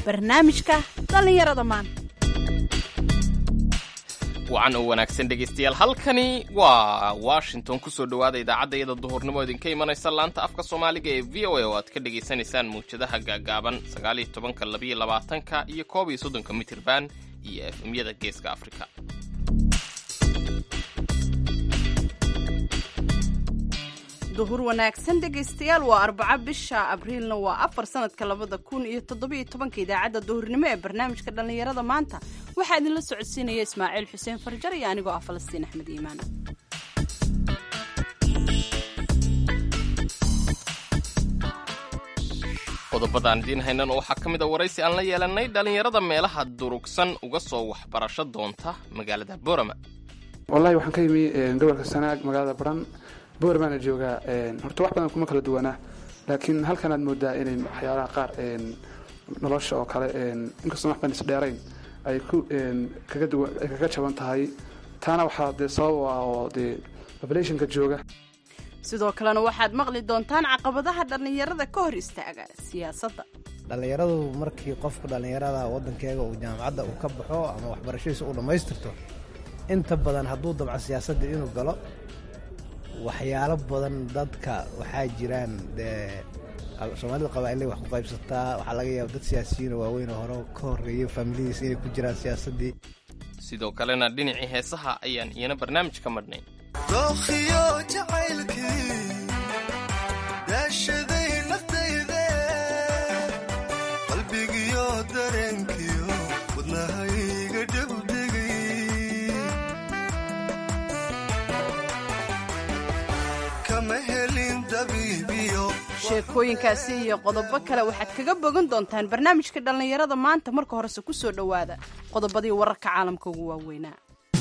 barnaamijka dhallinyarada maanta wacan oo wanaagsan dhegaystayaal halkani waa washington kusoo dhowaada idaacadda iyada duhurnimo idinka imanaysa laanta afka soomaaliga ee v o a oo aad ka dhagaysanaysaan mawjadaha gaagaaban sagaaliyo tobanka labiyo labaatanka iyo koob iyo soddonka mitirban iyo efemyada geeska afrika duhur wanaagsan dhegaystayaal waa arbaco bisha abriilna waa afar sanadka labada kun iyo toddobiyo tobanka idaacadda duhurnimo ee barnaamijka dhallinyarada maanta waxaa idinla socodsiinaya ismaaciil xuseen farjar iyo anigoo ah falastiin axmed iimaan qodobadaan idiin haynan waxaa ka mid a waraysi aan la yeelanay dhallinyarada meelaha durugsan uga soo waxbarasho doonta magaalada borama wallahi waxaan ka yimi gobolka sanaag magaalada baran boormaana joogaa horta wax badan kuma kala duwanaa laakiin halkan aad moodaa inay waxyaalaha qaar nolosha oo kale inkastoo wax badan isdheerayn ay ku kaga duwan ay kaga jaban tahay taana waxaa dee sabab u ah oo dee populationka jooga sidoo kalena waxaad maqli doontaan caqabadaha dhallinyarada ka hor istaaga siyaasadda dhallinyaradu markii qofku dhallinyarada waddankeega uu jaamacadda uu ka baxo ama waxbarashadiisa uu dhammaystirto inta badan hadduu dabco siyaasadda inuu galo waxyaalo badan dadka waxaa jiraan dee soomaalida qabaa'ilay wax ku qaybsataa waxaa laga yaaba dad siyaasiyiinoo waaweyn oo hore ka horreeyay faamiladiisa inay ku jiraan siyaasaddii sidoo kalena dhinacii heesaha ayaan iyana barnaamij ka madhnay dookhiyo jacaylkii daashaday naftayde qalbigiyo dareenkiyo wadnahayga dhegdhegay kama helin dabiibiyo sheekooyinkaasi iyo qodobo kale waxaad kaga bogan doontaan barnaamijka dhallinyarada maanta marka horese ku soo dhowaada qodobadii wararka caalamka ugu waaweynaa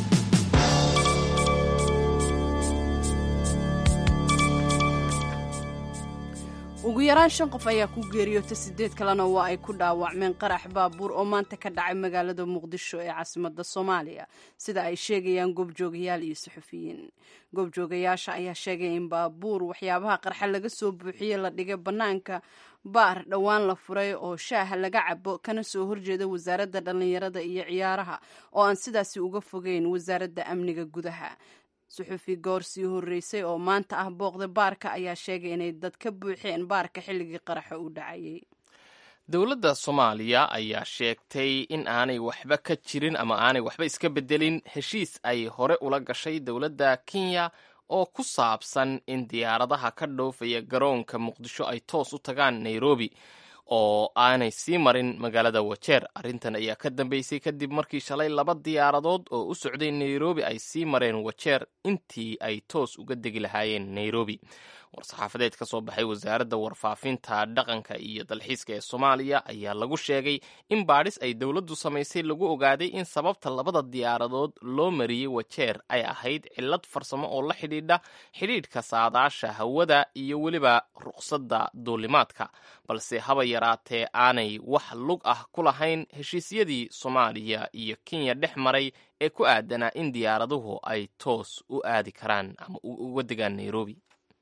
ugu yaraan shan qof ayaa ku geeriyoota sideed kalena waa ay ku dhaawacmeen qarax baabuur oo maanta ka dhacay magaalada muqdisho ee caasimada soomaaliya sida ay sheegayaan goobjoogayaal iyo suxufiyiin goobjoogayaasha ayaa sheegaya in baabuur waxyaabaha qarxa laga soo buuxiyey la dhigay bannaanka baar dhowaan la furay oo shaaha laga cabo kana soo horjeeda wasaaradda dhallinyarada iyo ciyaaraha oo aan sidaasi uga fogeyn wasaaradda amniga gudaha suxufi goor sii horreysay oo maanta ah booqda baarka ayaa sheegay inay dad ka buuxeen baarka xilligii qaraxa u dhacayay dowladda soomaaliya ayaa sheegtay in aanay waxba ka jirin ama aanay waxba iska beddelin heshiis ay hore ula gashay dowladda kenya oo ku saabsan in diyaaradaha ka dhoofaya garoonka muqdisho ay toos u tagaan nairobi oo aanay sii marin magaalada wajeer arrintan ayaa ka dambeysay kadib markii shalay laba diyaaradood oo u socday nairobi ay sii mareen wajeer intii ay toos uga degi lahaayeen nairobi war-saxaafadeed ka soo baxay wasaaradda warfaafinta dhaqanka iyo dalxiiska ee soomaaliya ayaa lagu sheegay in baadhis ay dowladdu samaysay lagu ogaaday in sababta labada diyaaradood loo mariyey wajeer ay ahayd cillad farsamo oo la xidhiidha xidhiidhka saadaasha hawada iyo weliba ruqsadda duulimaadka balse haba yaraatee aanay wax lug ah ku lahayn heshiisyadii soomaaliya iyo kenya dhex maray ee ku aadanaa in diyaaraduhu ay toos u aadi karaan ama uga degaan nairobi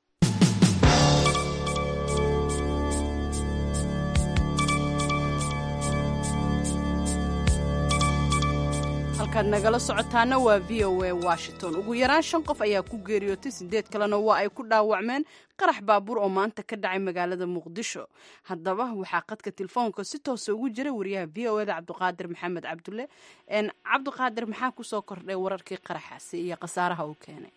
halkaad nagala socotaana waa v o a washington ugu yaraan shan qof ayaa ku geeriyootay sideed kalena waa ay ku dhaawacmeen qarax baabuur oo maanta ka dhacay magaalada muqdisho haddaba waxaa qadka telefoonka si toosa ugu jira wariyaha v o eda cabdiqaadir maxamed cabdulle cabdiqaadir maxaa kusoo kordhay wararkii qaraxaasi iyo khasaaraha uu keenay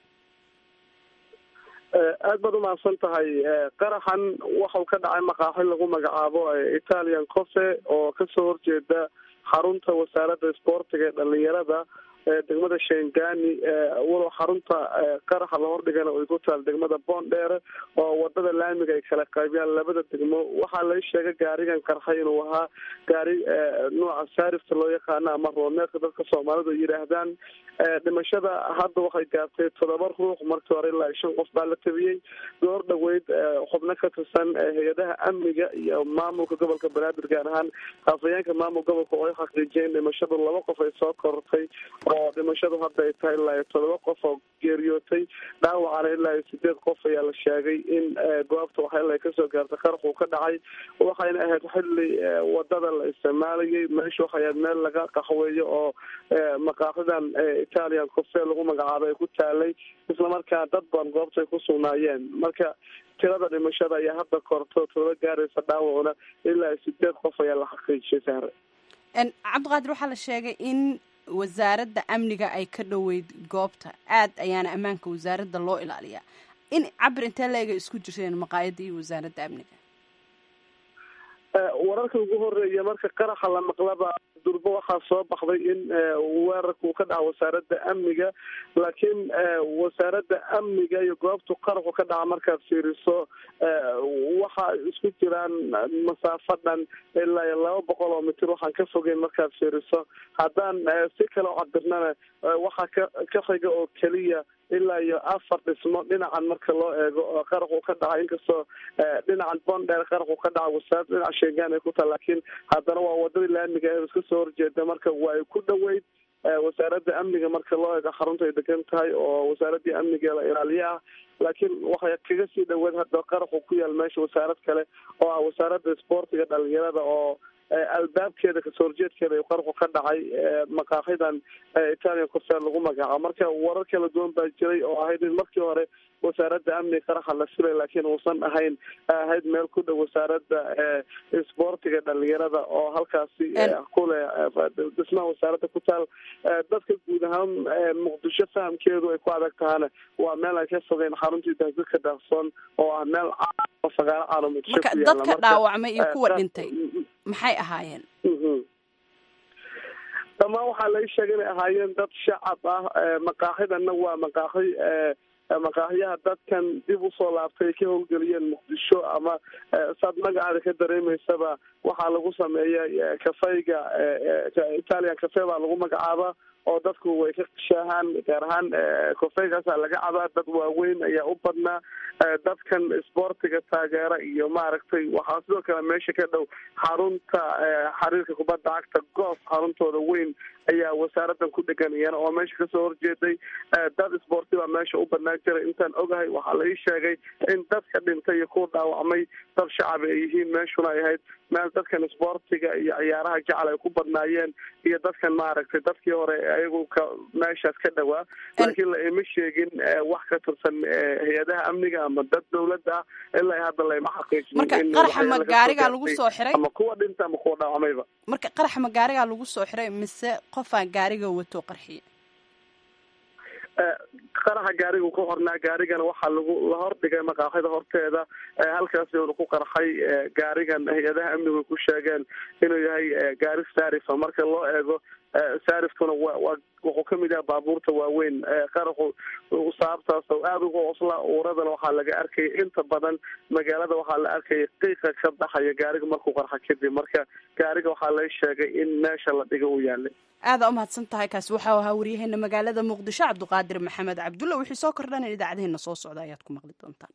aad baad umahadsan tahay qaraxan waxau ka dhacay maqaaxi lagu magacaabo italian cofe oo kasoo horjeeda xarunta wasaaradda isboortiga ee dhalinyarada degmada shengani walow xarunta qaraxa la hordhigana ay ku taal degmada boondheere oo wadada laamiga ay kala qaybiyaan labada degmo waxaa la sheegay gaarigan qarxay inuu ahaa gaari nooca saarifta loo yaqaano ama rooneedka dadka soomaalidu ay yidhaahdaan dhimashada hadda waxay gaartay toddoba ruux markii hore ilaa shan qof baa la tabiyey goor dhaweyd xubno ka tirsan hay-adaha amniga iyo maamulka gobolka banaadir gaar ahaan afayeenka maamul gobolka oo ay xaqiijiyeen dhimashadu laba qof ay soo korortay oo dhimashadu hadda ay tahay ilaa toddoba qof oo geeriyootay dhaawacana ilaa sideed qof ayaa la sheegay in goobta waxyala ay kasoo gaartay qarxuu ka dhacay waxayna ahayd xilli wadada la isticmaalayay meesha waxay ahayd meel laga qaxweeyo oo maqaaxidan italian cofe lagu magacaabay ay ku taalay islamarkaa dad badan goobta ay ku sugnaayeen marka tirada dhimashada ayaa hadda korto todoba gaaraysa dhaawacuna ilaa sideed qof ayaa la xaqiijiyay sahre cabdiqaadir waxaa la sheegay in wasaaradda amniga ay ka dhoweyd goobta aad ayaana ammaanka wasaaradda loo ilaaliyaa in cabir intee la-eg ay isku jirteen maqaayadda iyo wasaaradda amniga wararka ugu horeeya marka qaraxa la maqlaba durbo waxaa soo baxday in weerarka uu ka dhaca wasaaradda amniga laakiin wasaaradda amniga iyo goobtu qaraxu ka dhaca markaad fiiriso waxa isku jiraan masaafo dhan ilaa iyo laba boqol oo mitir waxaan ka fogeyn markaad fiiriso haddaan si kale o cabirnana waxaa ka ka xiga oo keliya ilaa iyo afar dhismo dhinacan marka loo eego oo qaraxu ka dhaca inkastoo dhinacan bondheer qaraxu ka dhaca wasaaradda dhinaca sheegaan ay ku taha laakiin haddana waa wadadii laamiga ee iska soo horjeeda marka waa ay ku dhoweyd wasaaradda amniga marka loo eego xarunta ay degan tahay oo wasaaraddii amniga la ilaaliye ah laakiin waxay kaga sii dhaweed hadda qaraxu ku yaal meesha wasaarad kale oo ah wasaaradda isboortiga dhalinyarada oo albaabkeeda kasoo horjeedkeeda qarxu ka dhacay maqaaxidan italian cofer lagu magacaabo marka warar kala duwan baa jiray oo ahayd in markii hore wasaaradda amniga qaraxa la filay laakiin uusan ahayn ahayd meel ku dhow wasaaradda isboortiga dhalinyarada oo halkaasi kule dhismaha wasaaradda ku taal dadka guud ahaan muqdisho fahamkeedu ay ku adag tahana waa meel aan ka fogeyn xaruntii dahdadka daaqsoon oo ah meel fagaaro caalo muqdisho marka dadka dhaawacmay iyo kuwa dhintay maxay ahaayeen dhammaan waxaa laga sheegay inay ahaayeen dad shacab ah maqaaxidana waa maqaaxi maqaaxiyaha dadkan dib usoo laabtay ay ka howlgeliyeen muqdisho ama saad magacaada ka dareemeysaba waxaa lagu sameeya kafeyga italian cafe baa lagu magacaaba oo dadku way ka shaahaan gaar ahaan kofeygaasa laga cabaa dad waaweyn ayaa u badnaa dadkan isboortiga taageera iyo maaragtay waxaa sidoo kale meesha ka dhow xarunta xiriirka kubadda cagta goof xaruntooda weyn ayaa wasaaraddan ku dhegan iyana oo meesha kasoo horjeeday dad isboorti baa meesha u badnaan jiray intaan ogahay waxaa la ii sheegay in dadka dhintay iyo kuwa dhaawacmay dad shacaba ay yihiin meeshuna ay ahayd meel dadkan isboortiga iyo ciyaaraha jecel ay ku badnaayeen iyo dadkan maaragtay dadkii hore ayagu ka meeshaas ka dhawaa laakiin la ima sheegin wax ka tirsan hay-adaha amniga ama dad dawladda ah ilaa hadda layma xaqiijin marka qaraxa ma gaarigaa lagu soo xiray ama kuwa dhinta ama kuwa dhaawacmayba marka qaraxa ma gaarigaa lagu soo xiray mise qofaa gaariga wato qarxiye qaraxa gaarigu ku hornaa gaarigana waxaa lagu la hordhigay maqaaxida horteeda halkaasi uuna ku qarxay gaarigan hay-adaha amnigu ku sheegeen inuu yahay gaari saarifa marka loo eego saariftuna wa waa wuxuu kamid yahay baabuurta waaweyn qaraxu sababtaas oo aada uga osla uuradana waxaa laga arkaya inta badan magaalada waxaa la arkaya qiiqa ka baxaya gaariga markuu qarxa kadib marka gaariga waxaa la sheegay in meesha la dhiga uu yaalay aada umahadsan tahay kaasi waxau ahaa waryaheena magaalada muqdisho cabdiqaadir maxamed cabdulla wixii soo kordhan idaacadaheena soo socda ayaad ku maqli doontaan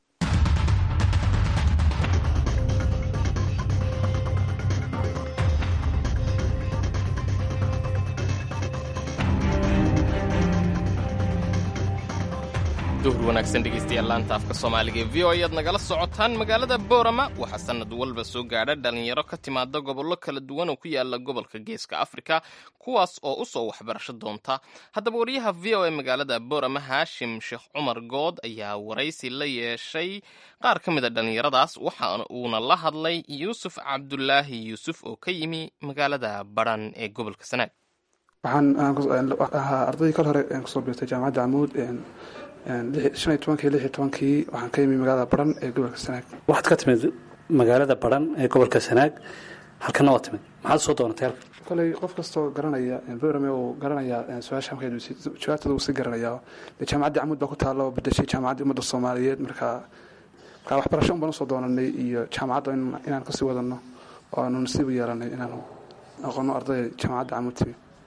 duhur wanaagsan dhegaystayaal laanta afka soomaaliga ee v o ayaad nagala socotaan magaalada boorama waxaa sanad walba soo gaadha dhalinyaro ka timaada gobollo kala duwan oo ku yaala gobolka geeska afrika kuwaas oo u soo waxbarasho doonta haddaba wariyaha v o e magaalada boorama haashim sheekh cumar good ayaa waraysi la yeeshay qaar ka mida dhallinyaradaas waxa uuna la hadlay yuusuf cabdulaahi yuusuf oo ka yimi magaalada baran ee gobolka sanaag waxaan ahaa ardaydii kal hore kusoo biirtay jaamacadda camuud shan iyo tobankii lix iyo tobankii waxaan ka yimi magaalada baran ee gobolka sanaag waxaad ka timid magaalada baran ee gobolka sanaag halkana waa timid maxaad soo doonatay halka koley qof kastoo garanaya borame uu garanaya su-aasha markeedu jawaabtada uu si garanaya dee jaamacaddii camuud baa ku taalla oo bedeshay jaamacaddii ummadda soomaaliyeed marka marka waxbarasho un baan usoo doonanay iyo jaamacadda inaan kasii wadano oo aanu nasiib u yeelanay inaanu aqono ardayda jaamacadda camuud timi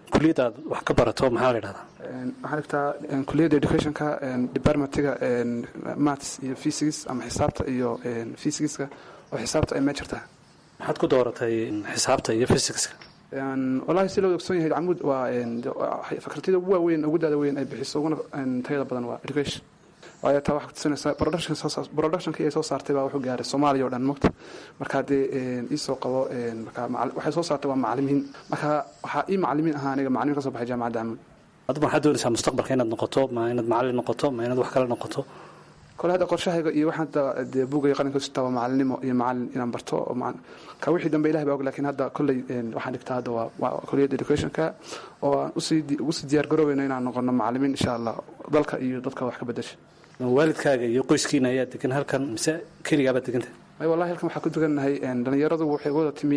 kuliyadda aad wax ka barato maxaa la yidhahdaa waxaan dhigtaa kuliyadda educationka departmentiga maths iyo physics ama xisaabta iyo physicska oo xisaabta ay major tahay maxaad ku dooratay xisaabta iyo physicska walahi si loo ogsoon yahay camud waa fakartida ugu waaweyn ugu daada weyn ay bixiso uguna tayada badan waa education waayo taa waxaa kutusinaysaa productionkii ay soo saartay baa wuxuu gaaray soomaaliya oo dhan mogta marka haddee iisoo qabo marka waxay soo saartay waa macalimiin marka waxaa ii macalimiin ahaa aniga macalimiin ka soo baxay jaamacadda camud aduma waxaad doonaysaa mustaqbalka inaad noqoto ma inaad macallin noqoto ma inaad wax kale noqoto kole hadda qorshahayga iyo waxaan dee buugay qalinka sitaa waa macalinimo iyo macalin inaan barto oo ka wixii dambe ilahi baa og lakin hadda kolley waxaan dhigtaa hadda waa kuliyadda educationka oo aan usii ugu sii diyaar garoobeyno inaan noqono macalimiin insha allah dalka iyo dadka wax ka bedesha waalidkaaga iyo qoyskiina ayaa degan halkan mise keligaabaad degantah ay wallahi halkan waxaa ku degannahay dhalinyaradu waxay wada timi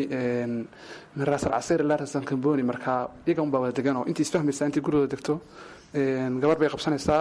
min raasal casir ilaa raasal kamboni marka iyaga unbaa wada degan oo intii isfahmaysaa intii gurigooda degto gabar bay qabsanaysaa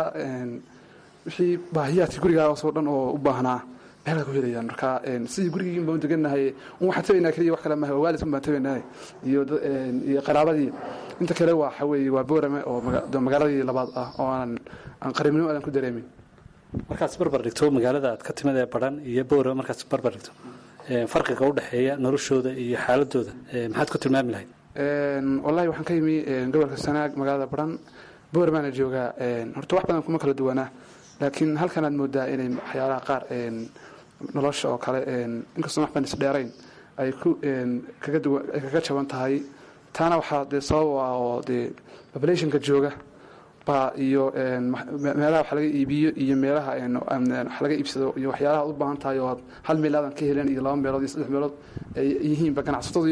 wixii baahiyaadkii gurigaasoo dhan oo u baahnaa meelaa ku helayaan marka sidii gurigiin baan degannahay un waxaan tabaynaa keliya wax kale maaha waa waalidkan baan tabaynahay iyo iyo qaraabadii inta kale waxa weeye waa boorame oo magaaladii labaad ah oo aan aan qariibnimo aadan ku dareemin markaad barbar dhigto magaalada aad ka timid ee baran iyo boorame markaad barbar dhigto farqiga u dhexeeya noloshooda iyo xaaladooda maxaad ku tilmaami lahayd wallahi waxaan ka yimi gobolka sanaag magaalada baran booramaana joogaa horta wax badan kuma kala duwanaa laakiin halkan aad moodaa inay waxyaalaha qaar nolosha oo kale inkastoo waxban isdheerayn ay ku kaga duwan ay kaga jaban tahay taana waxaa dee sabab ah oo dee populationka jooga baa iyo meelaha wax laga iibiyo iyo meelaha wax laga iibsado iyo waxyaalaha u baahan tahay oo aad hal meel aadan ka helen iyo laba meelood iyo saddex meelood ay yihiinba ganacsatadu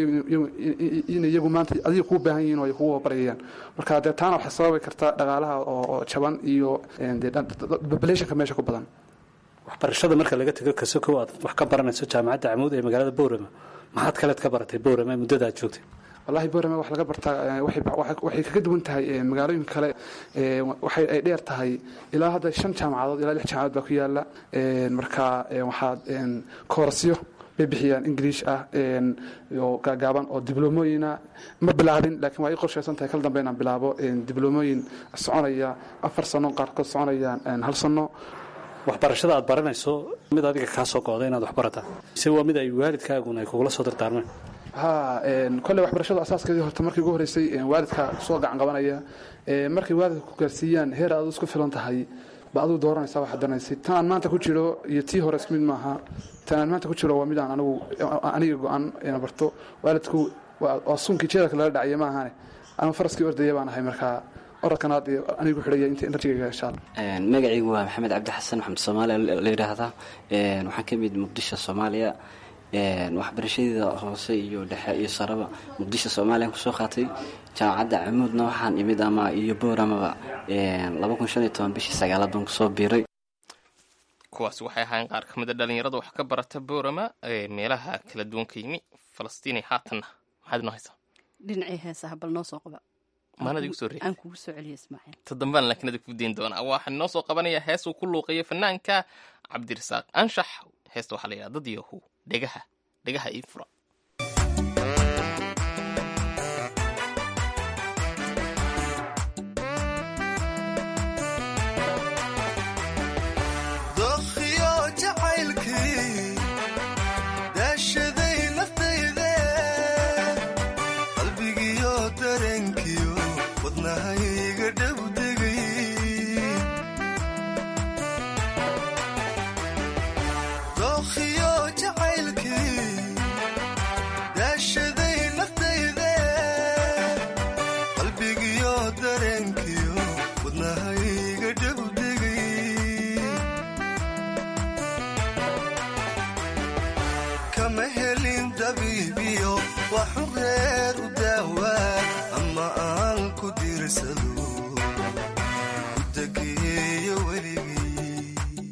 in iyagu maanta adiga kuu baahan yihiin oo ay kugu wabarayayaan marka dee taana waxay sababi kartaa dhaqaalaha oo jaban iyo populationka meesha ku badan waxbarashada marka laga tego kasokow aad wax ka baranayso jaamacadda camuud ee magaalada boorama maxaad kaleed ka baratay boorama muddada aad joogtay wallahi boorame wax laga bartaa waxay kaga duwan tahay magaalooyinka kale waxay ay dheer tahay ilaa hadda shan jaamacadood ilaa lix jaamacadood baa ku yaala marka waxaad koorasyo bay bixiyaan ingiliish ah oo gaagaaban oo dibloomooyina ma bilaabin laakiin waa ii qorshaysan tahay kal dambe inaan bilaabo dibloomooyin soconaya afar sano qaarkood soconayaan hal sano waxbarashada aad baranayso mid adiga kaa soo go'da inaad wax barataa mise waa mid ay waalidkaaguna ay kugula soo dardaarmeen ha kolley waxbarashadu asaaskeedii horta markii ugu horreysay waalidka soo gacan qabanaya markay waalidka ku gaarsiiyaan heer aad isku filan tahay ba aduu dooranaysaa waxaad danaysay tan aan maanta ku jiro iyo tii hore isku mid maaha tan aan maanta ku jiro waa mid aan anigu aniga go-an ina barto waalidku waa suunkii jeedalka lala dhacaya ma ahane anigu faraskii ordaya baan ahay markaa orodkan aad anigu xidhaya inta enerjigayga insha allah magacaygu waa maxamed cabdi xasan maxamed soomaaliya la yidhaahdaa waxaan ka mid muqdisho soomaaliya waxbarashadeeda hoose iyo dhexe iyo saraba muqdisho soomaaliyan kusoo qaatay jaamacadda camuudna waxaan imid ama iyo booramaba laba kun shan iyo toban bishii sagaalaad baan kusoo biiray kuwaasi waxay ahaayeen qaar ka mid a dhalinyarada wax ka barata boorama ee meelaha kala duwan ka yimi falastiini haatanna maxaad inoo haysaa dhinacii heesaha bal noo soo qaba maanad igu soo reey aan kugu soo celiya ismaaciil todobaan laakiin adig ku dayn doonaa waxaan inoo soo qabanayaa hees uu ku luuqayo fanaanka cabdirasaaq anshax heesta waxaa la yidhaha dad yahu dhegaha dhegaha ii fura dookhiyo jacaylkii daashaday naftayde qalbigiyo dareenkiyo wadnahayga dhowdegay dookhiyo jacaylkii daashaday naftayde qalbigiyo dareenkiyo wadnahayga dhowdegay kama helin dabiibiyo waxu reer u daawaa ama aan ku diirsado ku dageeyo weligay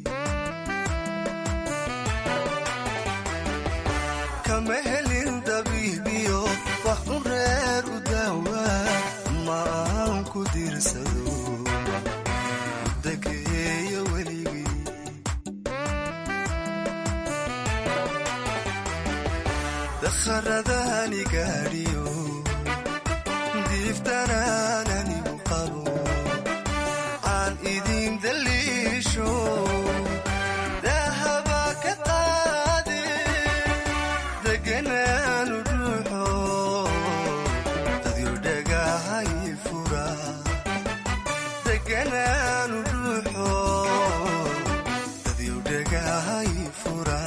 kama helin dabiibiyo waxu reer u daawaa ama aan ku diirsado ku dageeyo weligay dakharadani gaadhiyo diifta diiftanaan anigu qabo aan idin daliisho dahaba ka qaade deganaanu ruuxo dadyo dhagahay fura deganaanu ruuxo dadyo dhagahay fura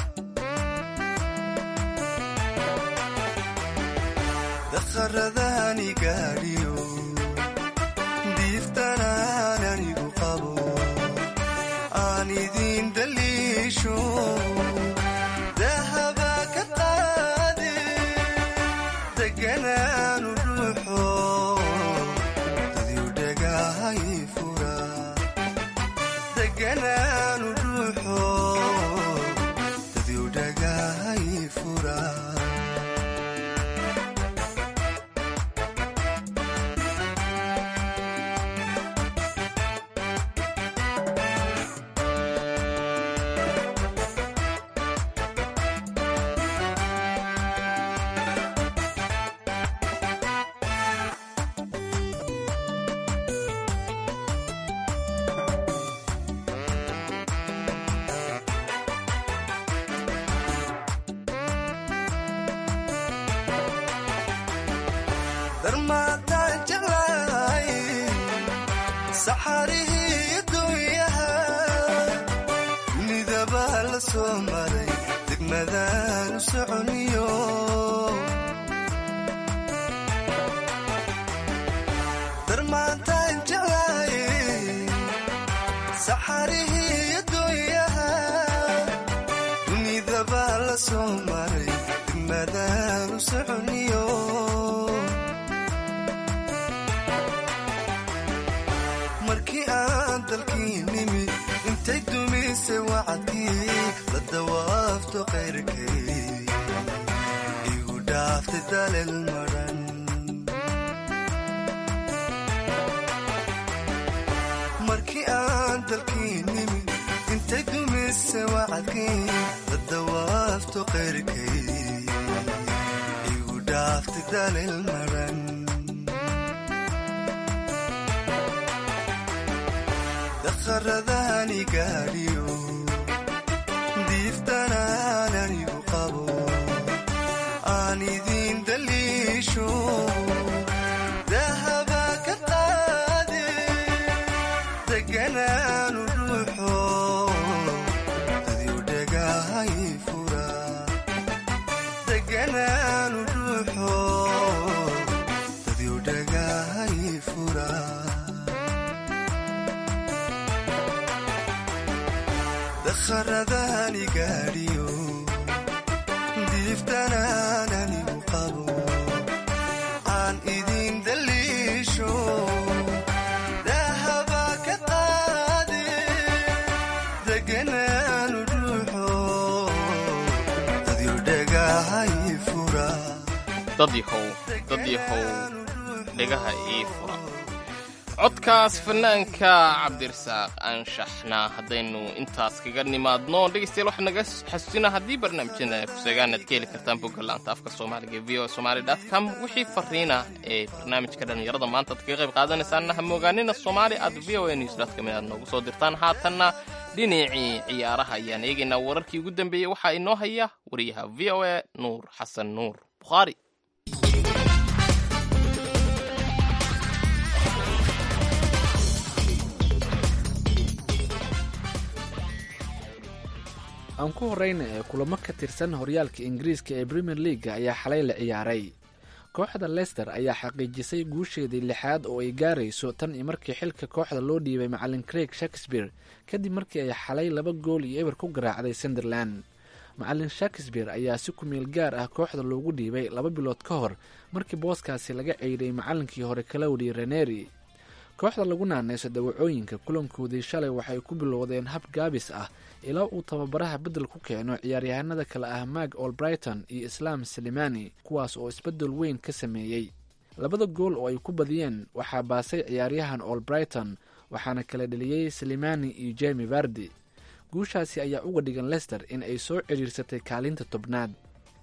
dakharadani gaadhiyo diiftanaan anigu qabo aan idin daliisho dahaba ka qaade deganaanu ruuxo dadyo dhagahay fura deganaanu ruuxo dadyo dhagahay fura darmaataan jeclahay saxarihii adduunyaha dunidaba la soo maray degmadaan u soconiyo darmaataan jeclahay saxarihii adduunyaha dunidaba la soo maray degmadaan u soconiyo markii aan dalkii nimi intay dumisay wacadkii la dawaafto qayrkay igu dhaaftay daleel madhan markii aan dalkii nimi intay dumisay wacadkii la dawaafto qayrkay igu dhaaftay daleel madhan dakharadani gaadhiyo diiftanaan anigu qabo aan idin daliisho dahaba ka qaade deganaanu ruuxo dadyo dhagahay fura deganaanu ruuxo dadyo dhagahay fura dakharadani gaadhiyo diiftanaan anigu qabo aan idin daliisho dahaba ka qaade deganaanu ruuxo dadyo dhagahay fura dad yahow dad yahow dhegaha ii fura codkaas fanaanka cabdirasaaq anshaxna haddaynu intaas kaga nimaadno dhegaystayaal waxaa naga xasuusina haddii barnaamijyada kuseegaan aad ka heli kartaan bogga laanta afka soomaaliga e v o somali dot com wixii fariina ee barnaamijka dhallinyarada maanta ad kaga qayb qaadanaysaanna ha moogaanina soomaali at v o a news dot com inaad noogu soo dirtaan haatanna dhinacii ciyaaraha ayaan eegaynaa wararkii ugu dambeeyey waxaa inoo haya wariyaha v o a nuur xasan nuur bukhaari aan ku horeyna ee kulamo ka tirsan horyaalka ingiriiska ee premier leaga ayaa xalay la ciyaaray kooxda lester ayaa xaqiijisay guusheedii lixaad oo ay gaarayso tan iyo markii xilka kooxda loo dhiibay macalin craig shakespeare kadib markii ay xalay laba gool iyo eber ku garaacday sunderland macalin shakespeare ayaa si kumeel gaar ah kooxda loogu dhiibay laba bilood ka hor markii booskaasi laga ceydhay macalinkii hore kalowdi reneri kooxda lagu naaneyso dawacooyinka kulankoodii shalay waxay ku bilowdeen hab gaabis ah ilaa uu tababaraha beddel ku keeno ciyaaryahanada kale ah mag olbrighton iyo islaam salimani kuwaas oo isbeddel weyn ka sameeyey labada gool oo ay ku badiyeen waxaa baasay ciyaaryahan olbrighton waxaana kala dheliyey salimani iyo jemi vardi guushaasi ayaa uga dhigan lester in ay soo cidhiirsatay kaalinta tobnaad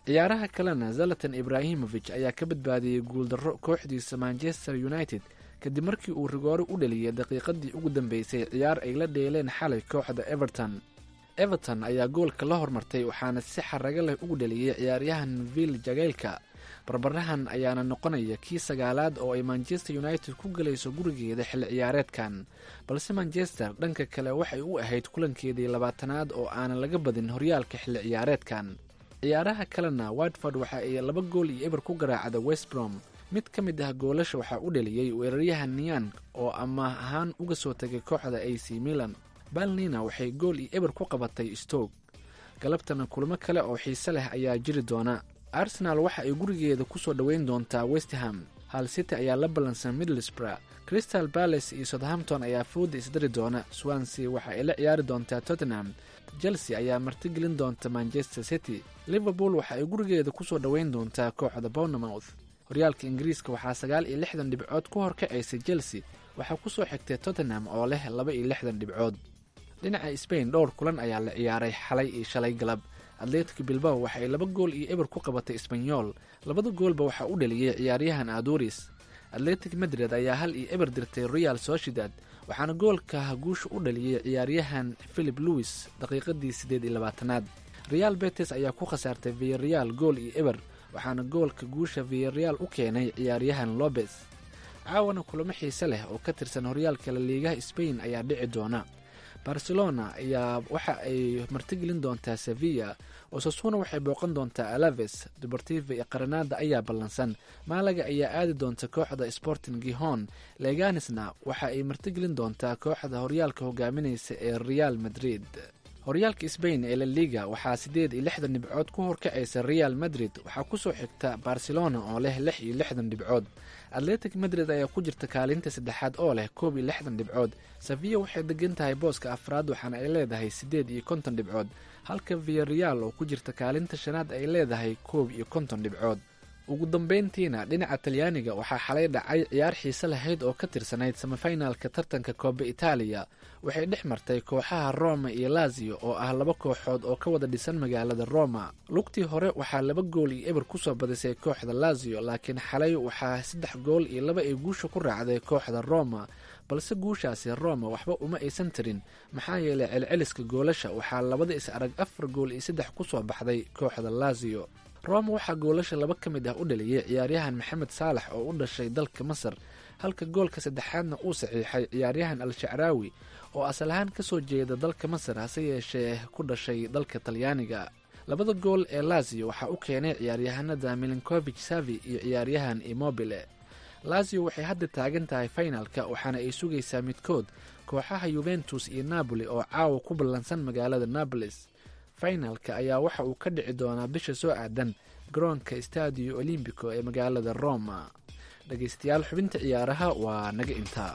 ciyaaraha kalena zalatan ibraahimovic ayaa ka badbaadiyey guuldarro kooxdiisa manchester united kadib markii uu rigoore u dhaliyay daqiiqadii ugu dambeysay ciyaar ay la dheeleen xalay kooxda everton everton ayaa goolka la hormartay waxaana si xarago leh ugu dhaliyey ciyaaryahan vill jageylka barbarahan ayaana noqonaya kii sagaalaad oo ay manchester united ku galayso gurigeeda xilli ciyaareedkan balse manchester dhanka kale waxay u ahayd kulankeedii labaatanaad oo aanan laga badin horyaalka xilli ciyaareedkan ciyaaraha kalena watford waxa ay laba gool iyo eber ku garaacda westbrom mid ka mid ah goolasha waxaa u dhaliyey weeraryahan niyan oo amaah ahaan uga soo tegay kooxda a c milan balnina waxay gool iyo eber ku qabatay stoke galabtana kulamo kale oo xiise leh ayaa jiri doona arsenal waxa ay gurigeeda ku soo dhoweyn doontaa westham hal city ayaa la ballansan middlesbrough crystal balace iyo southampton ayaa fooda isdari doona swansea waxa ay la ciyaari doontaa tottenham chelsea ayaa martigelin doonta manchester city liverpool waxa ay gurigeeda ku soo dhoweyn doontaa kooxda bournemouth horyaalka ingiriiska waxaa sagaal iyo lixdan dhibcood ku horkacaysay chelsea waxaa ku soo xigtay tottenham oo leh laba iyo lixdan dhibcood dhinaca sbain dhowr kulan ayaa la ciyaaray xalay iyo shalay galab atletic bilbao waxa ay laba gool iyo eber ku qabatay isbanyol labada goolba waxaa u dhaliyey ciyaaryahan aduris atletic madrid ayaa hal iyo eber dirtay real sociedad waxaana goolka guusha u dhaliyey ciyaaryahan philip lewis daqiiqadii siddeed iyo labaatanaad real betes ayaa ku khasaartay viyareal gool iyo eber waxaana goolka guusha viyareal u keenay ciyaaryahan lobes caawana kulamo xiise leh oo ka tirsan horyaalka laliigaha sbain ayaa dhici doona barcelona ayaa waxa ay martigelin doontaa sevilla osasuna waxay booqan doontaa alaves deportiva iyo qaranada ayaa ballansan maalaga ayaa aadi doonta kooxda sporting gihon leganisna waxa ay martigelin doontaa kooxda horyaalka hogaaminaysa ee real madrid horyaalka sbain ee laliga waxaa siddeed iyo lixdan dhibcood ku horkacaysa real madrid waxaa kusoo xigta barcelona oo leh lix iyo lixdan dhibcood atletic madrid ayaa ku jirta kaalinta saddexaad oo leh koob iyo lixdan dhibcood safiya waxay degan tahay booska afraad waxaana ay leedahay siddeed iyo konton dhibcood halka viyareal oo ku jirta kaalinta shanaad ay leedahay koob iyo konton dhibcood ugu dambeyntiina dhinaca talyaaniga waxaa xalay dhacay ciyaar xiise lahayd oo ka tirsanayd samafinaalka tartanka kooba itaaliya waxay dhex martay kooxaha roma iyo lazio oo ah laba kooxood oo ka wada dhisan magaalada roma lugtii hore waxaa laba gool iyo eber kusoo badisay kooxda lazio laakiin xalay waxaa saddex gool iyo laba ay guusha ku raacday kooxda roma balse guushaasi roma waxba uma aysan tarin maxaa yeelay celceliska goolasha waxaa labada is arag afar gool iyo saddex kusoo baxday kooxda lazio roma waxaa goolasha laba ka mid ah u dhaliyey ciyaaryahan maxamed saalax oo u dhashay dalka masar halka goolka saddexaadna uu saxiixay ciyaaryahan al-shacraawi oo asal ahaan ka soo jeeda dalka masar hase yeeshee ku dhashay dalka talyaaniga labada gool ee lazio waxaa u keenay ciyaaryahanada milinkovich savi iyo ciyaaryahan immobile lazio waxay hadda taagan tahay finalka waxaana ay sugaysaa midkood kooxaha yuventus iyo napoli oo caawa ku ballansan magaalada nabolis finalka ayaa waxa uu ka dhici doonaa bisha soo aadan garoonka stadio olimbico ee magaalada roma dhegaystayaal xubinta ciyaaraha waa naga intaa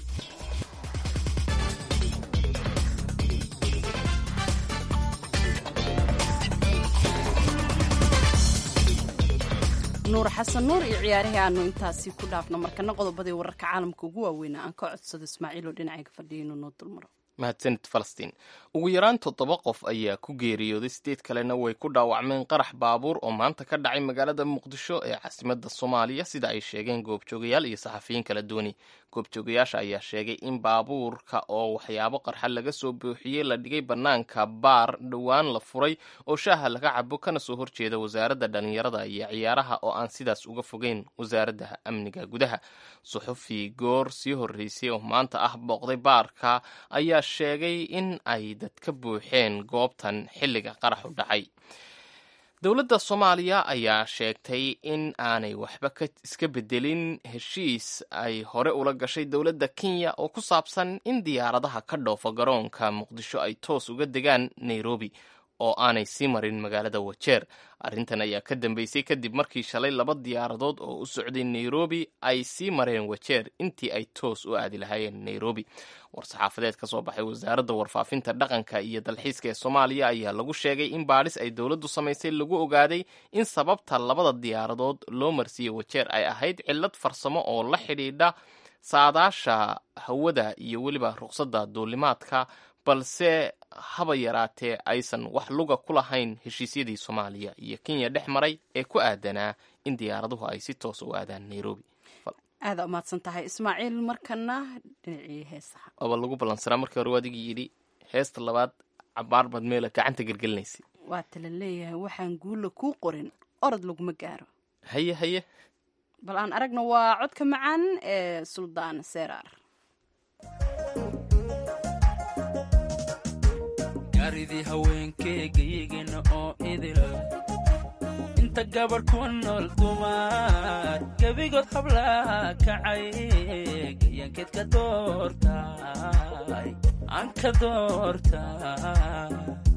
nuur xasan nuur iyo ciyaarihii aanu intaasi ku dhaafno markana qodobadii wararka caalamka ugu waaweynaa aan ka codsado ismaaciil oo dhinacayga fadhiya inuu noo dulmaro mahadsanid falastiin ugu yaraan toddoba qof ayaa ku geeriyooday sideed kalena way ku dhaawacmeen qarax baabuur oo maanta ka dhacay magaalada muqdisho ee caasimadda soomaaliya sida ay sheegeen goobjoogayaal iyo saxafiyiin kala duwani goobjoogayaasha ayaa sheegay in baabuurka oo waxyaabo qarxa laga soo buuxiyey la dhigay bannaanka baar dhowaan la furay oo shaaha laga cabo kana soo horjeeda wasaaradda dhallinyarada iyo ciyaaraha oo aan sidaas uga fogeyn wasaaradda amniga gudaha suxufi goor sii horreysay oo maanta ah booqday baarka ayaa sheegay in ay dad ka buuxeen goobtan xilliga qaraxu dhacay dowladda soomaaliya ayaa sheegtay in aanay waxba iska bedelin heshiis ay hore ula gashay dowladda kenya oo ku saabsan in diyaaradaha ka dhoofa garoonka muqdisho ay toos uga degaan nairobi oo aanay sii marin magaalada wajeer arrintan ayaa ka dambeysay kadib markii shalay laba diyaaradood oo u socday nairobi ay sii mareen wajeer intii ay toos u aadi lahaayeen nairobi war-saxaafadeed ka soo baxay wasaaradda warfaafinta dhaqanka iyo dalxiiska ee soomaaliya ayaa lagu sheegay in baadhis ay dowladdu samaysay lagu ogaaday in sababta labada diyaaradood loo marsiiyey wajeer ay ahayd cillad farsamo oo la xidhiidha saadaasha hawada iyo weliba ruqsadda duulimaadka balse haba yaraatee aysan wax luga ku lahayn heshiisyadii soomaaliya iyo kenya dhex maray ee ku aadanaa in diyaaraduhu ay si toos u aadaan nairobi aada umahadsan tahay ismaaciil markana dhinacii heesaha waaba lagu ballansanaa markii hore waadigii yidhi heesta labaad cabaar baad meela gacanta gelgelinaysa waa tala leeyahay waxaan guulla kuu qorin orod laguma gaaro haye haye bal aan aragna waa codka macaan ee suldaan seeraar gaaridii haweenkeegayigana oo idil inta gabadh ku nool dumar gebigood hablaa kacay gayankeed ka doortay aan ka doortay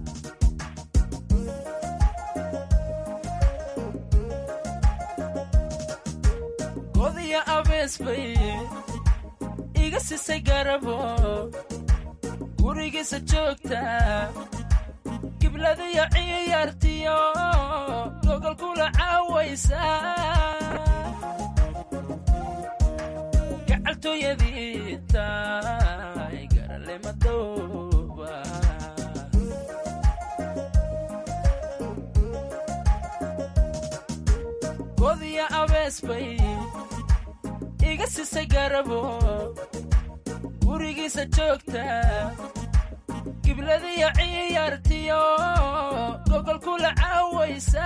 godiya abees bay iga sisay garabo gurigiisa joogta gibladiyo ciyaartiyo gogol kula caawaysa gacaltooyadii tahay garale madooba godiya abees bay iga sisay garabo gurigiisa joogta gibladiyo ciyaartiyo gogol kula caawaysa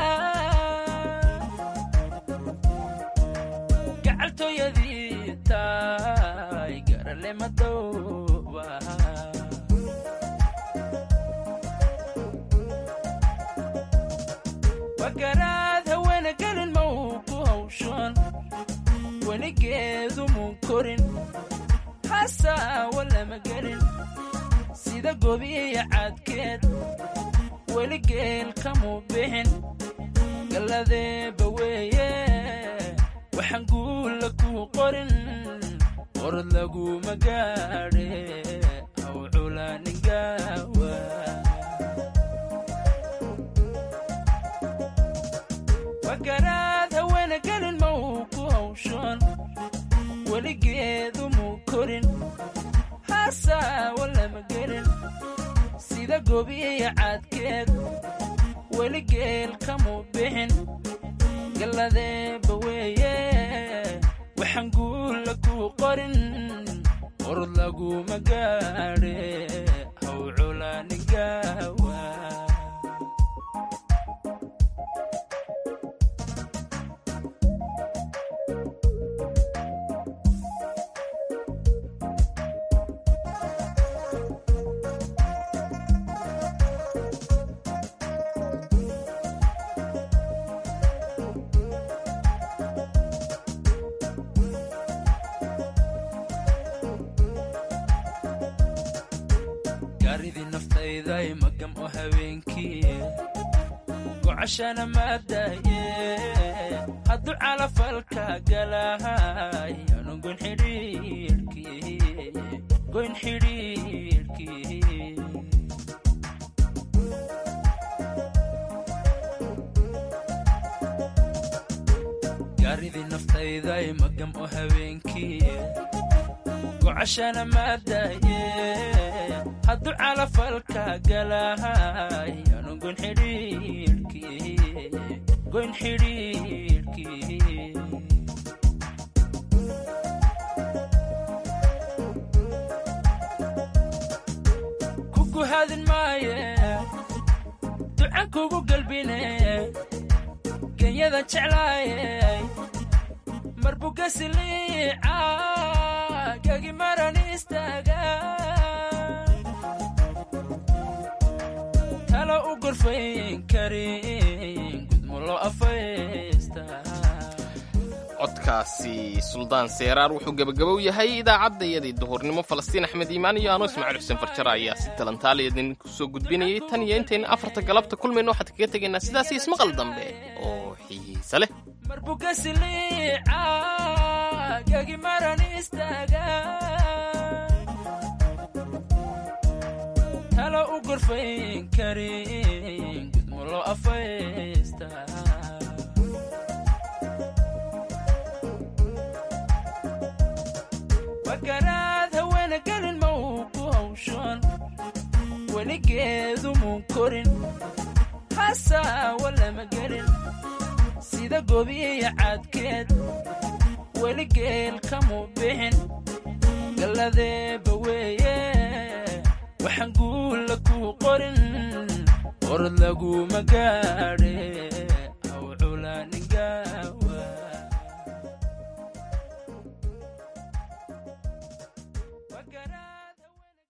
gacaltooyadii tahay garale madooba wagaraad haweena gelin ma uu ku hawshoon weligeedu muu korin hasaawa lama gelin sida gobiya cadkeed weli geel kamuu bixin galladeeba weeye waxaan guulla kuu qorin qorod laguma gaadhe haw culaaningawa wagaraad haweena gelin ma uu ku hawshoon weligeedu muu korin hasaawa lama gelin sida gobiya cadkeed weli geel kamuu bixin galladeeba weeye waxaan guulla kuu qorin qorod laguma gaadhe haw culaaningawa gaaridii naftayday magam oo habeenkii gocashana maadaye hadduu calafalka galahay anu goyn xidhiirkii goyn xidhiirkii gaaridii naftayday magam oo habeenkii gocashana maadaye hadduu calafalka galahay anu goyn xidhiirkii goyn xidhiirkii kugu hadin maaye ducan kugu galbine genyada jeclaaye marbugasiliica gagi maran istaaga talo u gorfayn karin gudmulo afaysta codkaasi suldaan seeraar wuxuu gebagabow yahay idaacaddayadii duhurnimo falastiin axmed iimaan iyo anoo ismaaciil xuseen farjara ayaa si talantaaliya idinku soo gudbinayay tan iyo intayna afarta galabta kulmayna waxaad kaga tegaynaa sidaas iyo ismaqal dambe oo xiisa leh marbugasiliica gagi maran istaaga talo u gorfayn karin gudmulo afaysta weligeedu muu korin hasaawa lama gelin sida gobiya caadkeed weligeel kamuu bixin galladeeba weeye waxaan guulla kuu qorin orod laguma gaadho